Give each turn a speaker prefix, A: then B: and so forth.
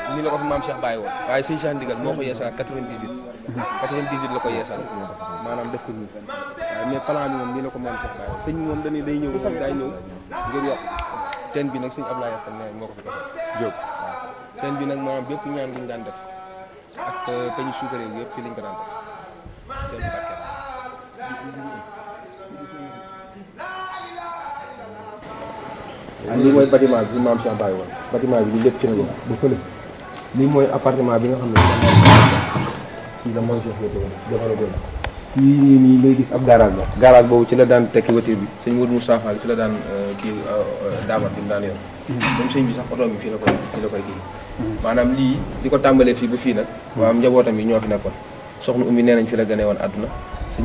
A: ni la ko fi maam Cheikh bàyyi woon waaye sëñ Cheikh Ndigal moo ko yeesalaat 98 98 la ko yeesal maanaam def ko nii waaye mais plan bi moom nii la ko maam Cheikh bàyyi woon sëñ bi moom dañuy day ñëw moom day ñëw ngir yokk teen bi nag sëñ Ablaye Yaxam ne moo ko fi defal
B: Jóob
A: waaw teen bi nag maanaam bépp ñaan guñu daan def ak peñu suukaré yi yëpp fii lañ ko daan def teen bi barkeel lii mooy bâtiment bi maam Cheikh bàyyi woon bâtiment bi lii lépp ci la ñu ba fële lii mooy appartement bi nga xam ne fii la maam Cheikh wéete woon jamono boobu fii nii nii ngay gis ab garage la garage boobu ci la daan tekki voiture bi sëñ Modou Moussa Fall fi la daan kii daamat bi mu daan yor même sëñ bi sax oto bi fii la koy fii la koy kii maanaam lii di ko tàmbalee fii ba fii nag waa njabootam yi ñoo fi nekkoon soxna Oumy nee nañ fi la gënee woon àdduna